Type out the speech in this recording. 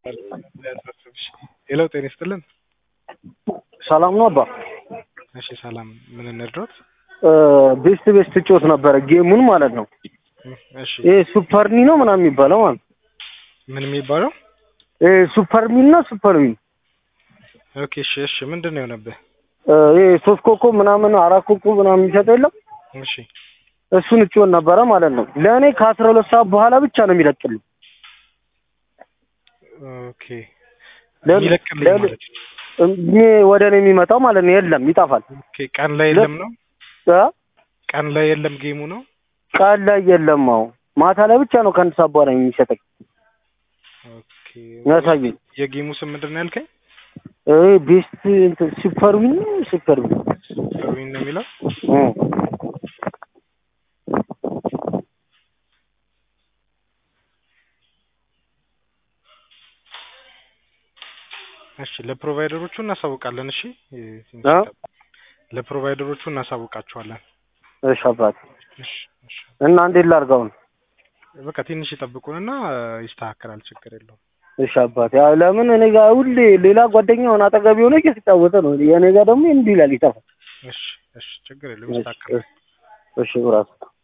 ሄሎ ጤና ይስጥልን። ሰላም ነው አባ። እሺ ሰላም፣ ምን እንርዳዎት? ቤስት ቤስት ጮት ነበረ ጌሙን ማለት ነው። እሺ ይሄ ሱፐርኒ ነው ምናምን የሚባለው ማለት ነው። ምን የሚባለው? ይሄ ሱፐርሚን እና ሱፐርሚን ኦኬ እሺ እሺ፣ ምንድን ነው የሆነብህ? ይሄ ሶስት ኮከብ ምናምን አራት ኮከብ ምናምን የሚሰጠው የለም እሺ እሱን እጮን ነበረ ማለት ነው። ለእኔ ከአስራ ሁለት ሰዓት በኋላ ብቻ ነው የሚለቅልኝ። ኦኬ ለ- የሚለቅልኝ ለ- ማለት ነው። እኔ ወደ እኔ የሚመጣው ማለት ነው የለም ይጠፋል። ኦኬ ቀን ላይ የለም ነው? እ? ቀን ላይ የለም ጌሙ ነው? ቀን ላይ የለም። አዎ ማታ ላይ ብቻ ነው ከአንድ ሰዓት በኋላ የሚሰጠኝ ኦኬ ያሳየኝ። የጌሙ ስም ምንድን ነው ያልከኝ? ይሄ ቤስት እንትን ሱፐርሚን ነው ሱፐርሚን ሩዊን ነው የሚለው? እ። እሺ ለፕሮቫይደሮቹ እናሳውቃለን። እሺ እ? ለፕሮቫይደሮቹ እናሳውቃቸዋለን። እሺ አባት እሺ እሺ እና እንዴት ላድርገው ነው? በቃ ትንሽ ይጠብቁንና ይስተካከላል። ችግር የለውም። እሺ አባት ያው ለምን እኔ ጋር ሁሌ ሌላ ጓደኛውን አጠገብ የሆነ እየተጫወተ ነው። የእኔ ጋር ደግሞ እንዲህ ይላል ይጠፋል። እሺ እሺ ችግር የለውም። ይስተካከላል። እሺ ብራስ